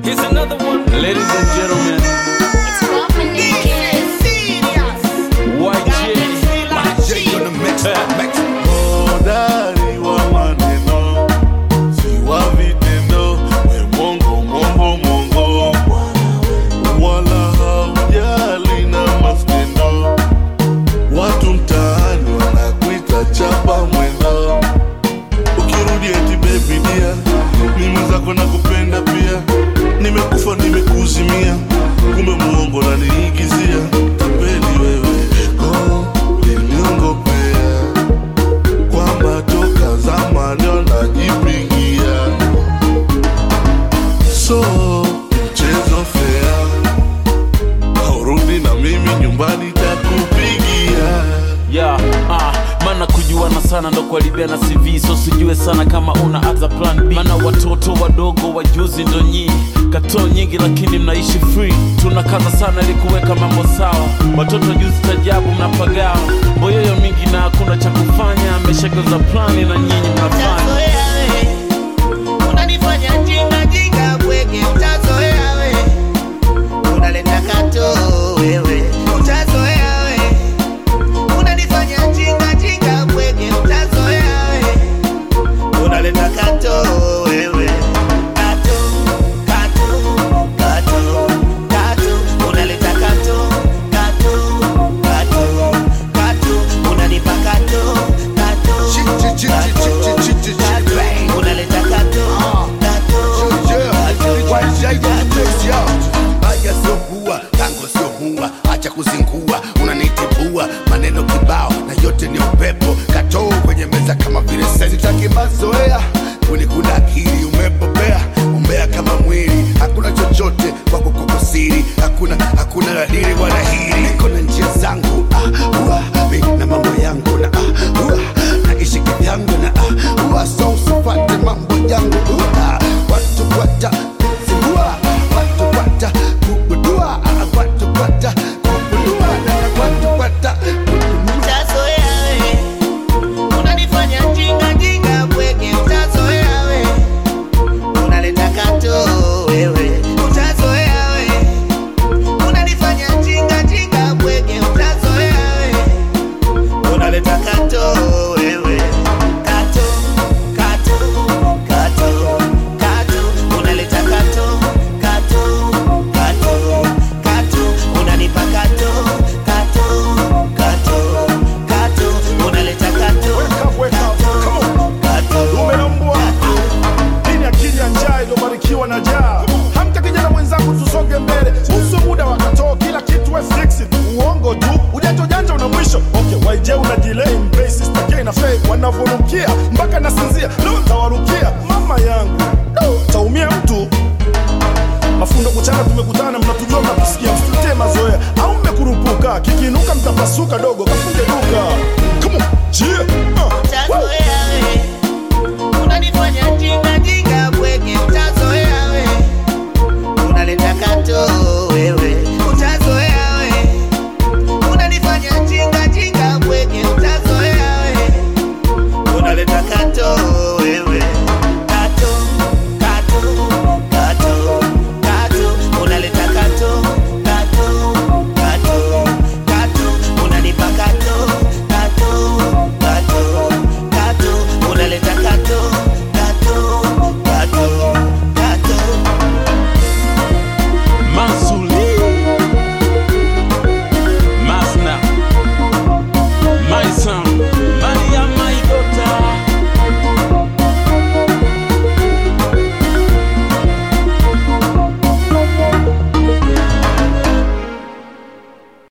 Here's another one. Ladies and gentlemen, It's Dominic. YG. Hodari wa maneno, si wa vitendo, we mongo mongo mongo, wala haujali na maskendo. Watu mtaani wanakuita chapa mwendo, ukirudi eti baby dia, mimi zako nakupenda pia, nimekufa nimekuzimia, kumbe muongo naniigizia, tapeli wewe, go liniongopea kwamba toka zamani wanajipigia so mchezo fea haurudi na mimi nyumbani takupigia Yeah, ah, maana kujuana sana ndo kuharibia na CV so sijue sana kama una other plan B maana watoto wadogo wajuzi ndo nyii katoo nyingi lakini mnaishi free tunakaza sana ili kuweka mambo sawa watoto juzi tajabu mnapagawa boyoyo mingi na hakuna cha kufanya mmeshageuza plani na nyinyi mnafanya Utazoea we, unanifanya jinga jinga bwege, utazoea we, unaleta kato wewe, utazoea we, unanifanya jinga jinga bwege, utazoea we, unaleta kato wewe, kato kato kato kato, unaleta kato kato kato kato, unanipa kato kato kato, unaleta kato Haya sio kuwa tango sio huwa, acha kuzingua, unanitibua maneno kibao na yote ni upepo, katoo kwenye meza kama vile sasa. Sitaki mazoea, kunikuna akili, umepopea umbea kama mwili, hakuna chochote kwako kuko siri, hakuna hakuna ladiri wala hili, niko na njia zangu ah, ua, mi na mambo yangu na ah, ua, naishi kivyangu na ah, ua, so usifate mambo yangu ua, watu wata zingua, watu wata kubudua, ah, watu wata kubudua, na watu wata Utazoea we, unanifanya jinga jinga bwege, utazoea we, unaleta kato wewe, utazoea we, unanifanya jinga jinga bwege, utazoea we, unaleta kato wewe, kato kato kato kato, unaleta kato kato kato kato, unanipa kato kato kato kato, unaleta kato kato kato umelambwa dini akili ya njaa iliyobarikiwa na jaa hamka kijana mwenzangu tusonge mbele usu muda wakatoo kila kitu we fix it uongo tu ujanja ujanja una mwisho okay waije una delay mbei sister K na Faye wanavonukia mpaka nasinzia leo ntawarukia mama yangu Do, taumia mtu mafundo kuchana tumekutana mnatujua mnatusikia msitutee mazoea au mmekurupuka kikinuka mtapasuka dogo kafunge duka Come on, yeah. uh, Utazoea